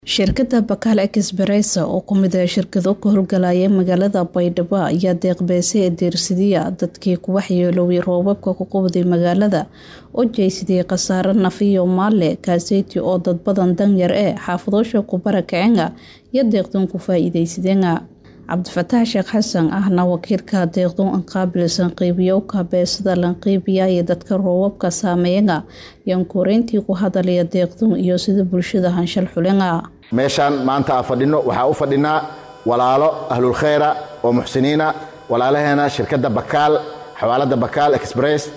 shirkadda bakaal expressa oo ku mid ah shirkado ka howlgalaya magaalada baydhabo ayaa deeqbeysay deersidiya dadkii ku waxyeeloway roobabka ku qubday magaalada oo jeysidiyey khasaare naf iyo maalle kaaseyti oo dad badan danyar ee xaafadoosha kubara kacenga iyo deeqdoon ku faa-iideysadeenga cabdifataax sheekh xasan ahna wakiilka deeqdoon an qaabilsan qiibiyowka beesada lanqiibiya iyo dadka roobabka saameeyaga yaan koreyntii ku hadalaya deeqdoon iyo sida bulshada hanshal xulenga meeshaan maanta aan fadhino waxaa u fadhinaa walaalo ahlulkhayra oo muxsiniina walaalaheena shirkadda bakaal xawaalada bakaal express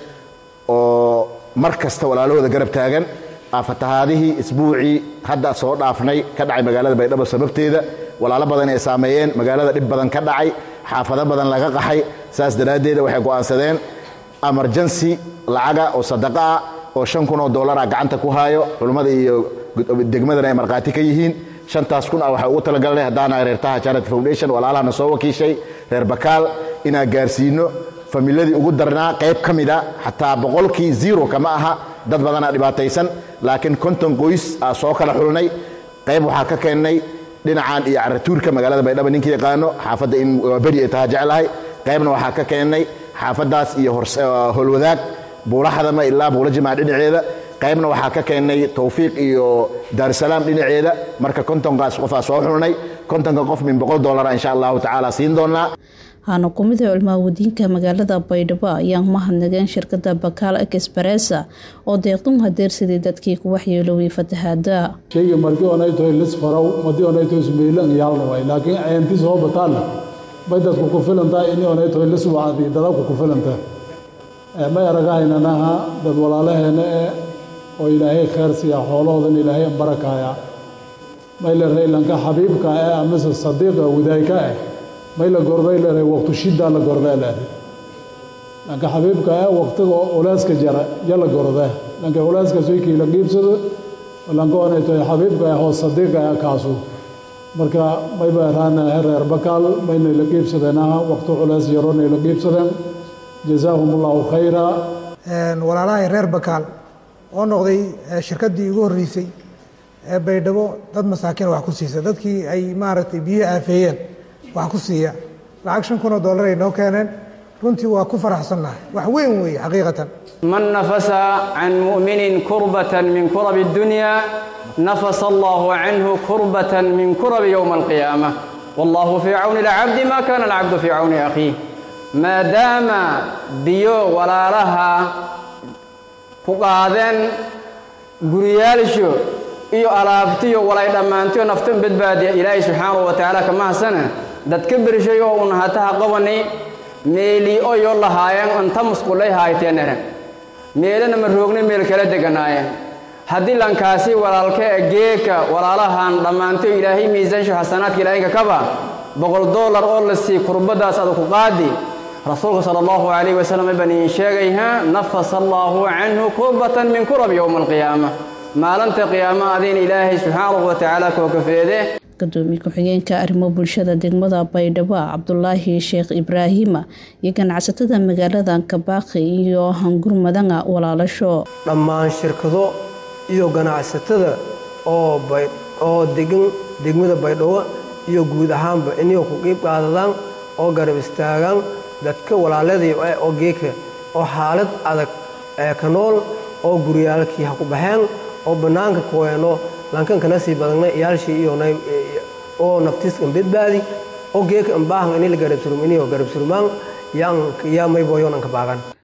oo mar kasta walaalahooda garab taagan fatahaadihii isbuucii hadda soo dhaafnay ka dhacay magaalada baydhabo sababteeda walaalo badan ay saameeyeen magaalada dhib badan ka dhacay xaafado badan laga qaxay saas daraaddeeda waxay go'aansadeen emergency lacaga oo sadaqa ah oo shan kun oo dollara gacanta ku haayo culummada iyo degmadana ay markhaati ka yihiin shantaas kun ah waxaa ugu talagalnay haddaana reertaha charity foundation walaalahana soo wakiishay reer bakaal inaan gaarsiino familadii ugu darnaa qayb ka mida xataa boqolkii zero kama aha dad badanaa dhibaataysan laakiin konton qoys aa soo kala xulnay qayb waxaa ka keennay dhinacan iyo caratuurka magaalada baydhabo ninka yaqaano xaafadda in beri ay taha jeclahay qaybna waxaa ka keennay xaafaddaas iyo holwadaag buulaxadama ilaa buula jimac dhinaceeda qaybna waxaa ka keennay tawfiiq iyo daarusalaam dhinaceeda marka kontonkaas qofaa soo xulnay kontonka qof min boqol dollara insha allahu tacaala siin doonaa waxaana ku mid ah culmaawadiinka magaalada baydhabo ayaan mahadnageen shirkadda bakaal expressa oo deeqdun hadeersaday dadkii ku waxyeeloway fatahaada shayga markii onay tahay lis farow madii onay tahay sumeylan yaalna way laakiin ceenti soo bataalla bay dadku ku filantahay ini onay tahay lis wacdi dadabku ku filantahay may aragahaynanaha dad walaalaheena eh oo ilaahay khayr siiya xoolahoodan ilaahay barakaaya mayla raylanka xabiibka eh amase sadiiqa wadaayka eh mayla gorday leedahay waqtu shiddaa la gordaa leedahay lanka xabiibka ee waqtiga ulaaska jara ya la gordee lanka ulaaskaas waykii la qiibsado lanka onay tahay xabiibka ee hoos sadiiqa ee kaasu marka mayba eraanahe reer bakaal maynay la qiibsadeenaha waqti culays yaronay la qiibsadeen jazaahum allahu khayra walaalahay reer bakaal oo noqday shirkaddii ugu horreysay ee baydhabo dad masaakiin wax ku siisa dadkii ay maaragtay biyo aafeeyeen wax ku siiya lacag shan kun oo dollar ay noo keeneen runtii waa ku faraxsannahay wax weyn weeye xaqiiqatan man nafasa can mu'minin kurbatan min kurabi اddunya nafasa allahu canhu kurbatan min kurabi yowma alqiyaamah wallahu fii cawni alcabdi ma kana alcabdu fii cawni akhiih maadaama biyo walaalaha ku qaadeen guriyaalsho iyo alaabtiyo walay dhammaantiyo naftan badbaadiya ilaahay subxaanahu wa tacaala kama hasana dadka bershay oo un hataha qabani meelii oyo lahaayeen anta musqulay haayteenere meelana ma roogna meel kala deganaayeen haddii lankaasi walaalka e geeka walaalahan dhammaantiyo ilaahay miisaansho xasanaadka ilaahayka kaba boqol dollar oo la sii kurbaddaas ada ku qaadi rasuulka sala allahu calayhi wasalam baan idiin sheegayha nafasa allaahu canhu kurbatan min kurab yowma alqiyaama maalinta qiyaama adiin ilaahay subxaanahu wa tacaala koo kafeede gudoomiye ku-xigeenka arrimo bulshada degmada baydhabo cabdulaahi sheekh ibraahima iyo ganacsatada magaalada kabaaqi iyo hangurmadanga walaalasho dhammaan shirkado iyo ganacsatada oo degan degmada baydhabo iyo guud ahaanba inay ku qiib qaadadaan oo garab istaagaan dadka walaaladii oo geeka oo xaalad adag ee ka nool oo guryaalkii ha ku baxeen oo bannaanka kuweeno lankankana sii badagna iyaalshii iyo oo naftiiskan badbaadi oo geeka ambaahan ini la garabsurum inio garabsurmaan yaa mayboyoonanka baagan